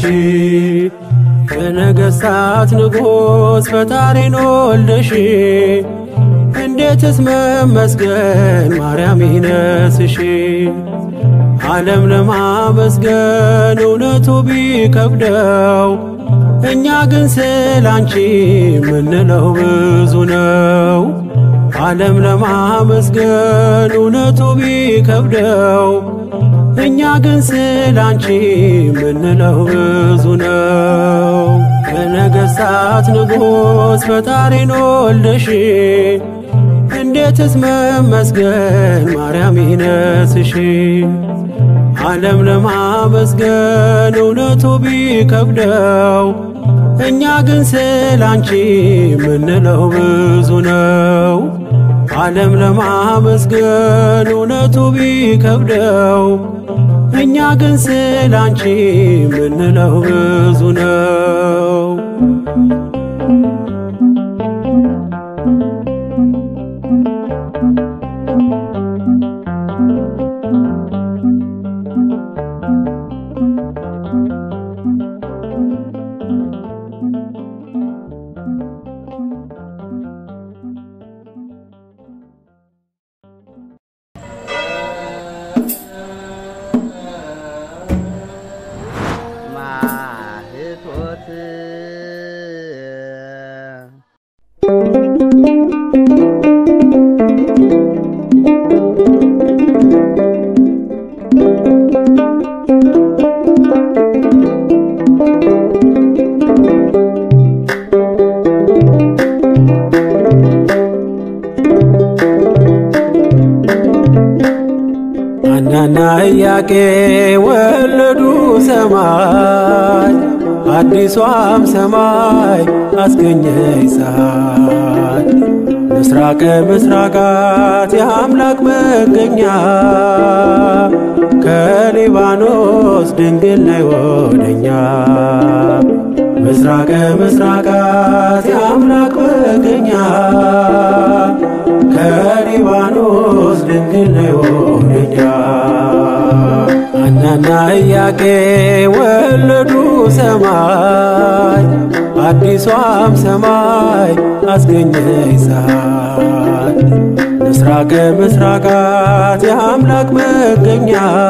የነገሥታት ንጉሥ ፈጣሪን ወልደሽ እንዴትስ መመስገን ማርያም ይነስሽ። ዓለም ለማመስገን እውነቱ ቢከብደው እኛ ግን ስላንቺ ምንለው ብዙ ነው። ዓለም ለማመስገን እውነቱ ቢከብደው እኛ ግን ስላንቺ ምንለው ብዙ ነው። የነገሥታት ንጉሥ ፈጣሪን ወልደሽ እንዴትስ መመስገን ማርያም ይነስሽ። ዓለም ለማመስገን እውነቱ ቢከብደው እኛ ግን ስላንቺ ምንለው ብዙ ነው። ዓለም ለማመስገን እውነቱ ቢከብደው እኛ ግን ስላንቺ ምንለው ብዙ ነው። ማህቶት ኢያቄ ወለዱ ሰማይ አዲሷም ሰማይ አስገኘች ፀሐይ ምስራቀ ምስራቃት የአምላክ መገኛ ከሊባኖስ ድንግል ነይ ወደኛ ምስራቀ ምስራቃት የአምላክ መገኛ ከሊባኖስ ድንግል ነይ ወደኛ ሐናና ኢያቄ ወለዱ ሰማይ አዲሷም ሰማይ አስገኘች ፀሐይ ምስራቀ ምስራቃት የአምላክ መገኛ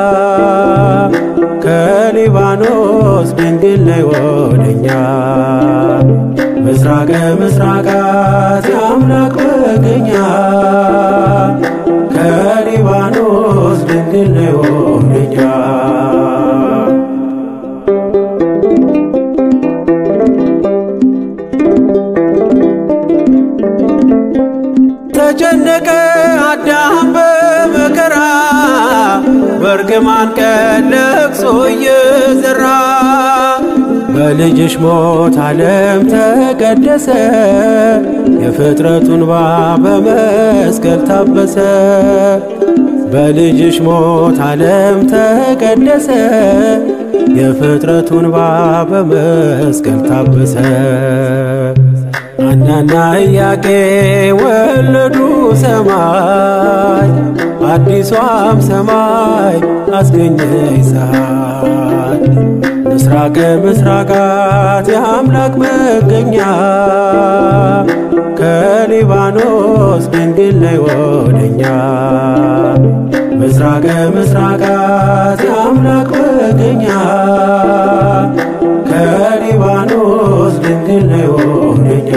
ከሊባኖስ ድንግል ነይ ወደኛ ምስራቀ ምስራቃት የአምላክ መገኛ ከሊባኖስ ድንግል ነይ ወደኛ ተጨነቀ አዳም በመከራ በእርግማን ቀን ለቅሶ እየዘራ በልጅሽ ሞት ዓለም ተቀደሰ የፍጥረቱን ባ በመስቀል ታበሰ በልጅሽ ሞት ዓለም ተቀደሰ የፍጥረቱን ባ በመስቀል ታበሰ ሐናና ኢያቄ ወለዱ ሰማይ አዲሷም ሰማይ አስገኘች ፀሐይ ምስራቀ ምስራቃት የአምላክ መገኛ ከሊባኖስ ድንግል ነይ ወደኛ ምስራቀ ምስራቃት የአምላክ መገኛ ከሊባኖስ ድንግል ነይ ወደኛ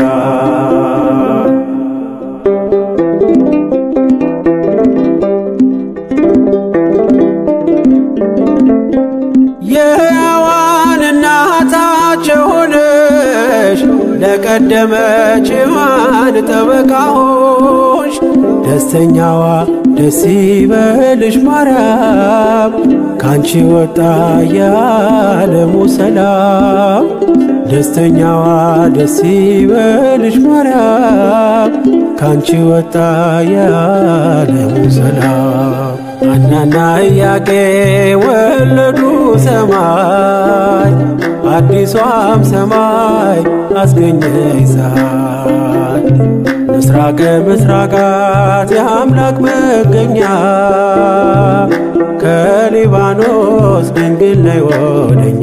የሕያዋን እናታቸው ሆነሽ ለቀደመች ሔዋን ጠበቃ ሆንሽ። ደስተኛዋ ደስ ይበልሽ ማርያም ካንቺ ወጣ የዓለሙ ሰላም። ደስተኛዋ ደስ ይበልሽ ማርያም ካንቺ ወጣ የዓለሙ ሰላም። ሐናና ኢያቄ ወለዱ ሰማይ አዲሷም ሰማይ አስገኘች ፀሐይ ምስራቀ ምስራቃት የአምላክ መገኛ ከሊባኖስ ድንግል ነይ ወደኛ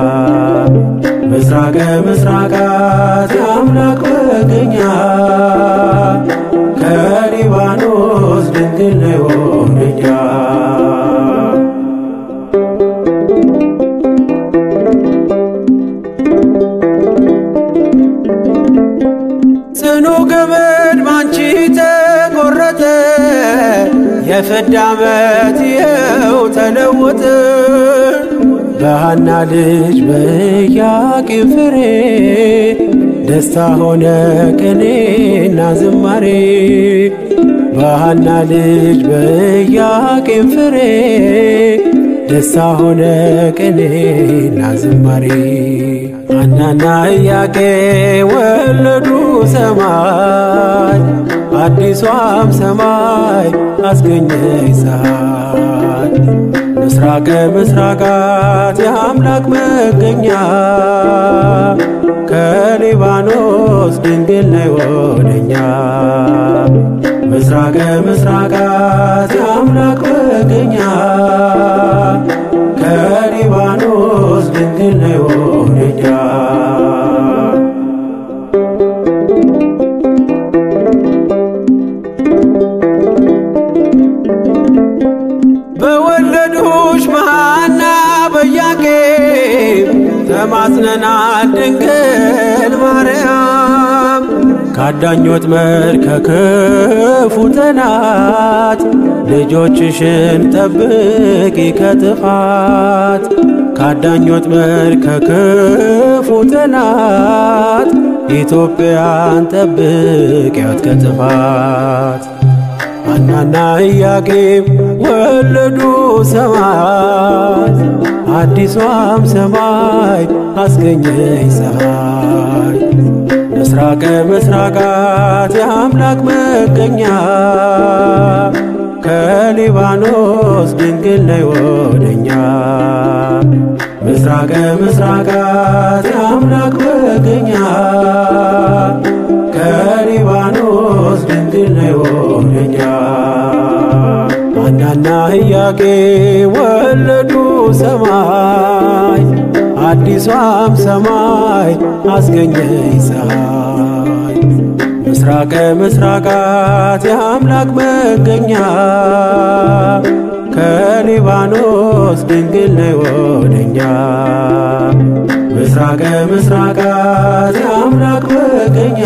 ምስራቀ ምስራቃት የአምላክ መገኛ ከሊባኖስ ድንግል ነይ ወደኛ ጽኑ ገመድ ባንቺ ተቆረጠ፣ የፍዳ ዓመት ይኸው ተለወጠ። በሐና ልጅ በኢያቄም ፍሬ ደስታ ሆነ ቅኔና ዝማሬ። በሐና ልጅ በኢያቄም ፍሬ ደስታ ሆነ ቅኔና ዝማሬ። ሐናና ኢያቄ ወለዱ ሰማይ አዲሷም ሰማይ አስገኘች ፀሐይ ምስራቀ ምስራቃት የአምላክ መገኛ ከሊባኖስ ድንግል ነይ ወደኛ ምስራቀ ምስራቃት የአምላክ መገኛ ከሊባኖስ ድንግል ነይ ወደኛ በወለዱሽ በሐና በኢያቄም ተማጽነናል ድንግል ማርያም ካዳኝ ወጥመድ ከክፉ ጠላት ልጆችሽን ጠብቂ ከጥፋት ካዳኝ ወጥመድ ከክፉ ጠላት ኢትዮጵያን ጠብቂያት ከጥፋት ሐናና ኢያቄም ወለዱ ሰማይ አዲሷም ሰማይ አስገኘኝ ፀሐይ ምስራቀ ምስራቃት የአምላክ መገኛ ከሊባኖስ ድንግል ነይ ወደኛ ምስራቀ ምስራቃት የአምላክ መገኛ ከሊባኖስ ድንግል ነይ ወደኛ ሐናና ኢያቄም ወለዱ ሰማይ አዲሷም ሰማይ አስገኘኝ ፀሐይ ምስራቀ ምስራቃት የአምላክ መገኛ ከሊባኖስ ድንግል ነይ ወደኛ ምስራቀ ምስራቃት የአምላክ መገኛ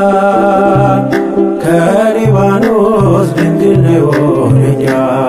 ከሊባኖስ ድንግል ነይ ወደኛ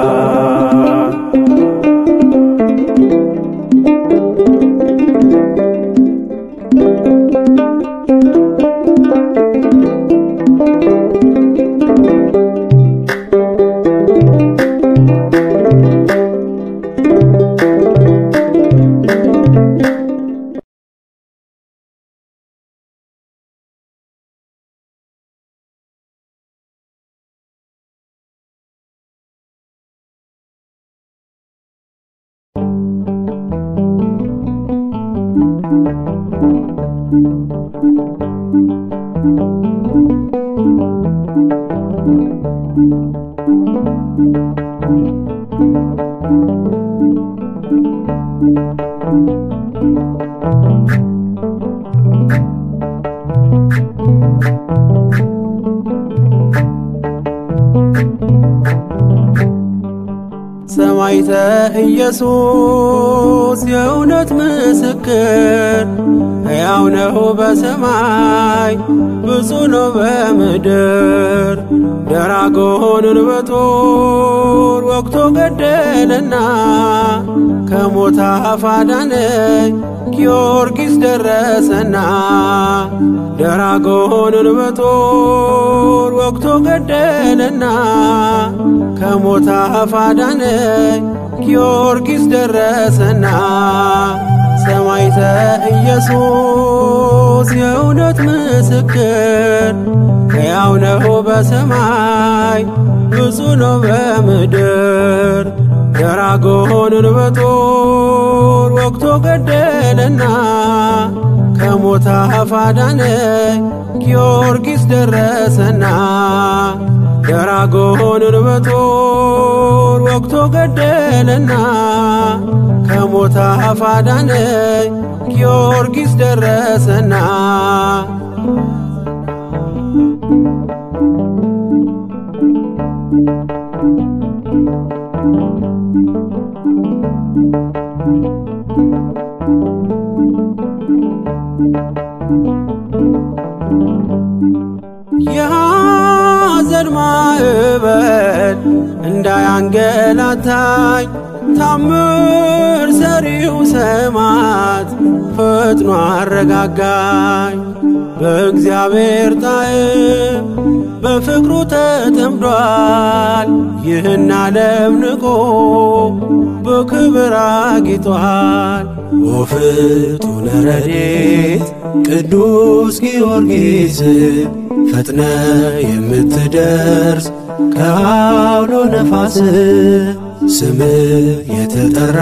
ሰማይተ ኢየሱስ የእውነት ምስክር ሕያው ነው በሰማይ ብዙ ነው በምድር ደራጎንን በጦር ወቅቶ ገደለና ከሞት አፍ አዳነኝ ጊዮርጊስ ደረሰና ደራጎንን በጦር ወቅቶ ገደለና ከሞት አፍ አዳነኝ ጊዮርጊስ ደረሰና ሰማይተ ኢየሱስ የእውነት ምስክር ሕያው ነው በሰማይ ብዙ ነው በምድር ደራጎንን በጦር ወቅቶ ገደለና ከሞት አፍ አዳነኝ ጊዮርጊስ ደረሰና ደራጎንን በጦር ወቅቶ ገደለና ከሞት አፍ አዳነኝ ጊዮርጊስ ደረሰና የሐዘን ማዕበል እንዳያንገላታኝ ታምር ሰሪው ሰማዕት ፈጥኖ አረጋጋኝ። በእግዚአብሔር ጣዕም በፍቅሩ ተጠምዷል። ይህን ዓለም ንቆ በክብር አጊጧል። ወፍጡነ ረድኤት ቅዱስ ጊዮርጊስ ፈጥነ የምትደርስ ከአውሎ ነፋስ ስም የተጠራ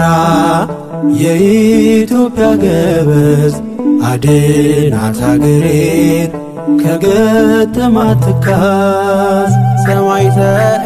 የኢትዮጵያ ገበዝ አድናት አገሬን ከገጠማት ትካዝ ሰማይተ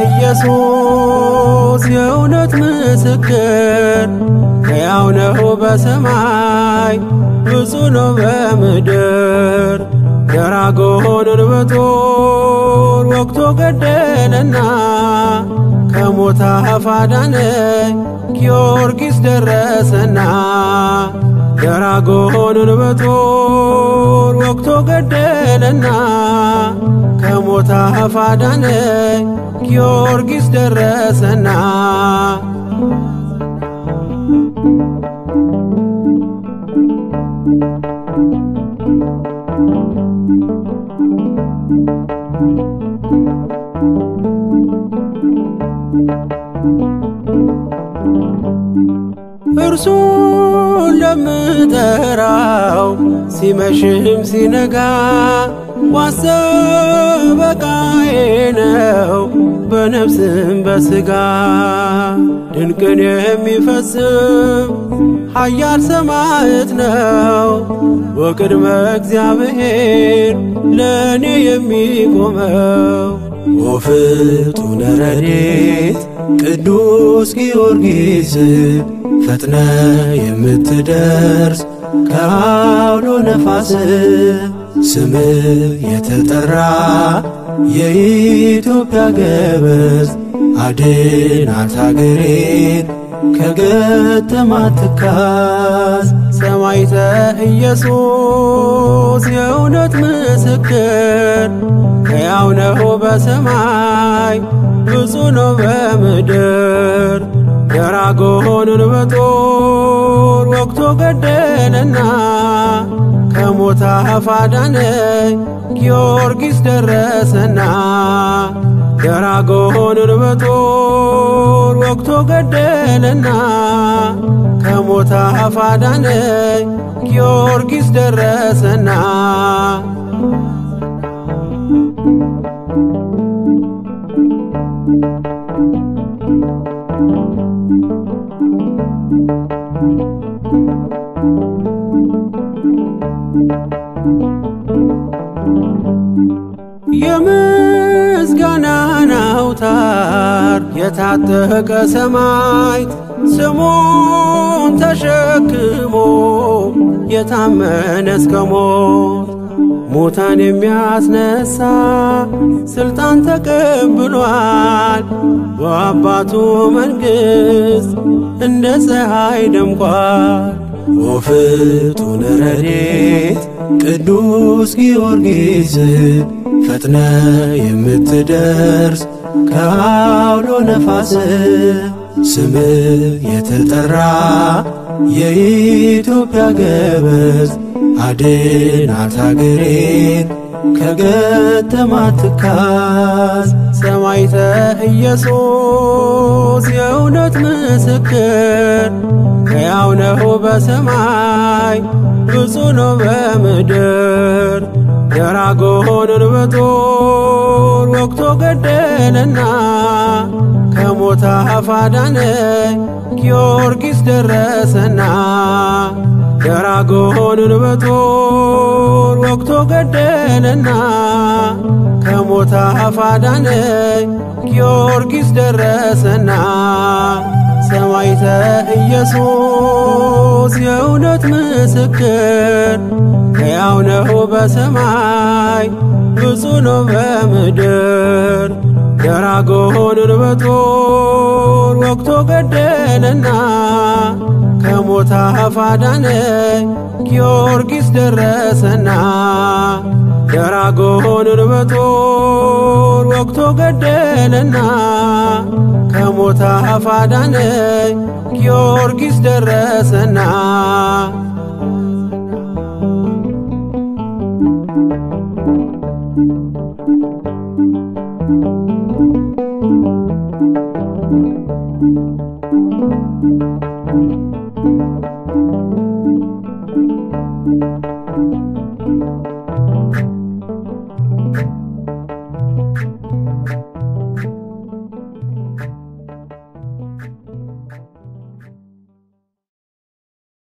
ኢየሱስ የእውነት ምስክር ሕያው ነው በሰማይ ብዙ ነው በምድር ደራጎንን በጦር ወቅቶ ገደለና ከሞት አፍ አዳነኝ ጊዮርጊስ ደረሰና ደራጎንን በጦር ወቅቶ ገደለና ከሞት አፍ አዳነኝ ጊዮርጊስ ደረሰና እርሱን ለምጠራው ሲመሽም ሲነጋ ዋሰበቃዬ ነው በነፍስም በሥጋ ድንቅን የሚፈጽም ኃያል ሰማዕት ነው ወቅድመ እግዚአብሔር ለእኔ የሚቆመው ወፍጡነ ረድኤት ቅዱስ ጊዮርጊስ ፈጥነ የምትደርስ ከአውሎ ነፋስ ስም የተጠራ የኢትዮጵያ ገበዝ አድናት አገሬን ከገጠማት ትካዝ ሰማዕተ ኢየሱስ የእውነት ምስክር ሕያው ነው በሰማይ ብዙ ነው በምድር ደራጎንን በጦር ወግቶ ገደለና ከሞት አፍ አዳነኝ ጊዮርጊስ ደረሰና ደራጎንን በጦር ወግቶ ገደለና ከሞት አፍ አዳነኝ ጊዮርጊስ ደረሰና የምስጋናን አውታር የታጠቀ ሰማዕት ስሙን ተሸክሞ የታመነ እስከ ሞት ሙታን የሚያስነሳ ስልጣን ተቀብሏል። በአባቱ መንግሥት እንደ ፀሐይ ደምቋል። ወፍጡነ ረድኤት ቅዱስ ጊዮርጊስ ፈጥነ የምትደርስ ከአውሎ ነፋስ ስም የተጠራ የኢትዮጵያ ገበዝ አድናት አገሬን ከገጠማት ትካዝ ሰማዕተ ኢየሱስ የእውነት ምስክር ሕያው ነው በሰማይ ብዙ ነው በምድር ደራጎንን በጦር ወግቶ ገደለና ከሞት አፍ አዳነኝ ጊዮርጊስ ደረሰና ደራጎንን በጦር ወግቶ ገደለና ከሞት አፍ አዳነኝ ጊዮርጊስ ደረሰና ሰማዕተ ኢየሱስ የእውነት ምስክር ሕያው ነው በሰማይ ብዙ ነው በምድር ደራጎንን በጦር ወግቶ ገደለና ከሞት አፍ አዳነኝ ጊዮርጊስ ደረሰና ደራጎንን በጦር ወግቶ ገደለና ከሞት አፍ አዳነኝ ጊዮርጊስ ደረሰና Thank you.